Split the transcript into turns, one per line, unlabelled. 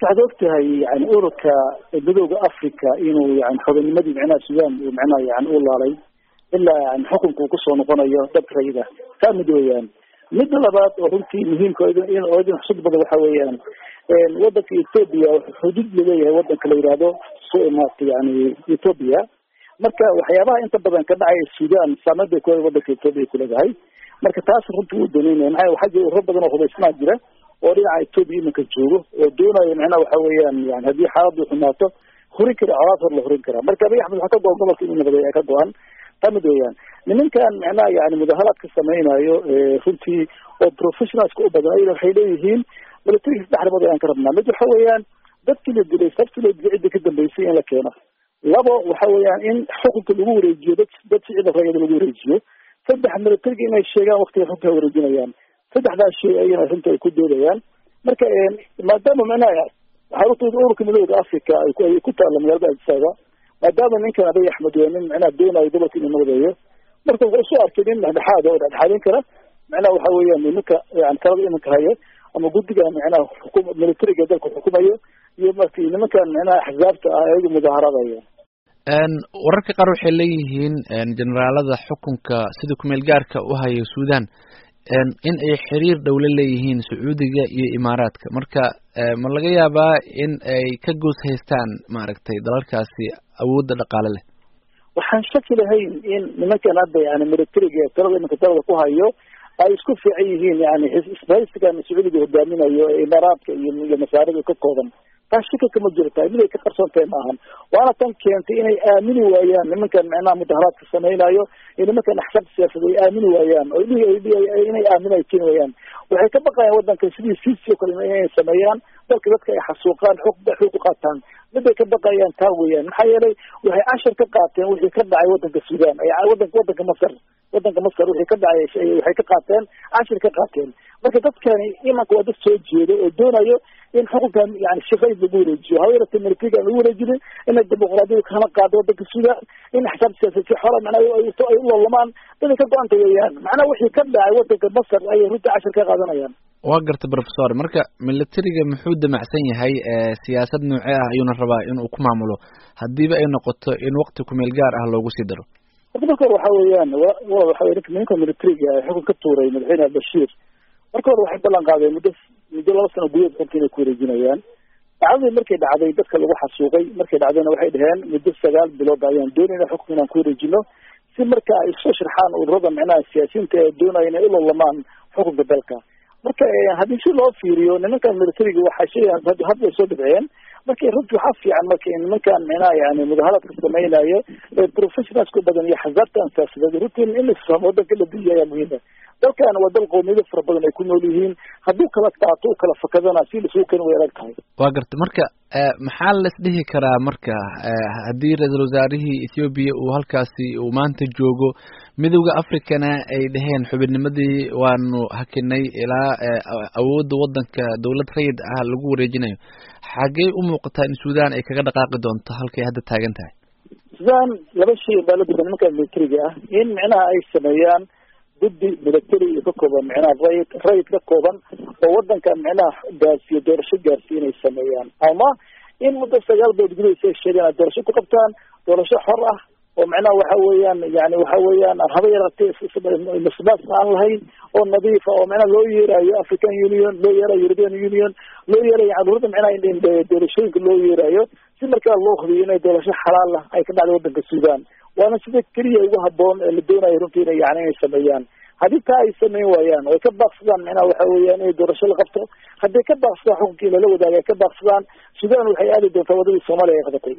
horta waxaad og tahay yani ururka midooda africa inuu yani xubinnimadii micnaha sudan uu micnaha yani u laalay ilaa yani xukunka uu kusoo noqonayo dad rayida taa mid weeyaan midda labaad oo runtii muhiimka oo idin xusud badan waxa weeyaan wadanka ethoopia xuduud laleeyahay wadanka la yihahdo somat yani ethoopia marka waxyaabaha inta badan ka dhacaya sudan saameyn bay ku wadanka ethoopia kuleedahay marka taas runtii wuu danaynaya maxaa waxaa jira ururo badan oo hubaysmaa jira oo dhinaca ethoopia iminka joogo oo doonaya macnaha waxa weeyaan yani haddii xaaladdu xumaato hurin kara colaad hor la hurin karaa marka abiy axmed waxaa ka go-an gobolka inuu nabadeeya ka go-an taa mid weeyaan nimankan macnaha yani mudaharaadka samaynayo runtii oo professionalska u badan ayna waxay leeyihiin militariga saddex arrimood ayaan ka rabnaa mid waxa weeyaan dadkii la dilay sabti la dilay cidda ka dambeysay in la keeno labo waxa weeyaan in xukunka lagu wareejiyo dad dad sicida rayada lagu wareejiyo saddex militariga inay sheegaan waktiga runta ay wareejinayaan saddexdaas shay ayana runta ay ku doodayaan marka maadaama macnaha xarunta ururka midooda africa ay ku taalla magaalada adisaba maadaama ninkan abiy axmed waa nin macnaha doonayo gobolka inuu nabadeeyo marka wuxuu soo arkay nin dhexdhexaad oo dhexdhexaadin kara macnaha waxa weeyaan nimanka yani talada iminka haya ama guddiga macnaha xukum militariga dalka xukumayo iyo marki nimankan macnaha axzaabta ah ayagu mudaaharadaya
wararka qaar waxay leeyihiin generaalada xukunka sida kumeel gaarka u haya sudan in ay xiriir dhow la leeyihiin sacuudiga iyo imaaraadka marka ma laga yaabaa in ay ka goos haystaan maaragtay dalalkaasi awoodda dhaqaale leh
waxaan shaki lahayn in nimankan hadda yani militariga talada iminka talada ku hayo ay isku fiican yihiin yani isbahaysigan sacuudiga hogaaminayo ee imaaraadka iyo iyo masaarida ka kooban taas shika kama jirta mid ay ka qarsoon tahay maahan waana tan keentay inay aamini waayaan nimankan macnaha mudaharaadka samaynayo iyo nimankan axsaabta siyaasad ay aamini waayaan oo inay aamin ay keeni waayaan waxay ka baqayaan wadanka sidii sisi o kale inay sameeyaan dalka dadka ay xasuuqaan xog xog u qaataan miday ka baqayaan taa weeyaan maxaa yeelay waxay cashar ka qaateen wixii ka dhacay wadanka sudan wadanka wadanka masar wadanka masar wixii ka dhacay waxay ka qaateen cashir ka qaateen marka dadkani imanka waa dad soo jeedo oo doonayo in xukunkan yani shaqayd lagu wareejiyo haweenata militariga aan lagu wareejinin inay dimuqraadiyada kana qaado wadanka sudan in axsaab siyaasad si xora macnaha ay u loolamaan inay ka go-anta weeyaan macnaha wixii ka dhacay wadanka masar ayay runtii cashir ka qaadanayaan
waa garta professor marka militariga muxuu damacsan yahay siyaasad noocee ah ayuuna rabaa inuu ku maamulo hadiiba ay noqoto in wakti kumeel gaar ah loogu sii daro
horta marka hore waxa weeyaan waxa wey ninka militariga xukun ka tuuray madaxweyne albashiir marka hore waxay ballan qaadeen muddo muddo laba sano gudaheed runta inay ku wareejinayaan dhacdadii markay dhacday dadka lagu xasuuqay markay dhacdayna waxay dhaheen muddo sagaal bilood ayaan doonayna xukunka inaan ku wareejino si marka ay soo sharxaan ururada macnaha siyaasiyiinta ee doonaya inay u lolamaan xukunka dalka marka haddii si loo fiiriyo nimankan militariga waxaa sheegaan hadda ay soo dhibceen marka runtii waxaa fiican marka nimankan macnaha yani mudaharaadka samaynayo ee professionalska u badan iyo xasaabtan siyaasadeed runtii in isfahmo wadanka la diiya ayaa muhiima dalkan waa dal qowmiyado fara badan ay ku nool yihiin hadduu kala qaato u kala fakadana si lasugu keni way adag tahay
waa garta marka maxaa laisdhihi karaa marka haddii ra-iisul wasaarihii ethoobiya uu halkaasi uu maanta joogo midowda africana ay dhaheen xubinnimadii waanu hakinay ilaa awoodda wadanka dowlad rayid ah lagu wareejinayo xaggey u muuqataa in sudan ay kaga dhaqaaqi doonto halkay hadda taagan tahay
sudan laba shay baa la duba nimanka militariga ah in micnaha ay sameeyaan guddi military ka kooban micnaha rayid rayid ka kooban oo wadanka micnaha gaarsiiyo doorasho gaarsiiyo inay sameeyaan ama in muddo sagaal bood gudahaysa ay sheegaan ay doorasho ku qabtaan doorasho xor ah oo macnaha waxa weeyaan yani waxa weeyaan aan haba yaraatee masbaas aan lahayn oo nadiifa oo macnaha loo yeerayo african union loo yeerayo european union loo yeerayo yani ururada macnaha doorashooyinka loo yeerayo si markaa loo hubiyo inay doorasho xalaal ah ay ka dhacday wadanka sudan waana sida keliya ugu haboon ee la doonayo runtii ina yani inay sameeyaan haddii taa ay samayn waayaan oo ay ka baaqsadaan macnaha waxa weeyaan inay doorasho la qabto hadday ka baaqsadaan xukunkii lala wadaaga ay ka baaqsadaan sudan waxay aadi doontaa wadadii soomaaliya ay qabatay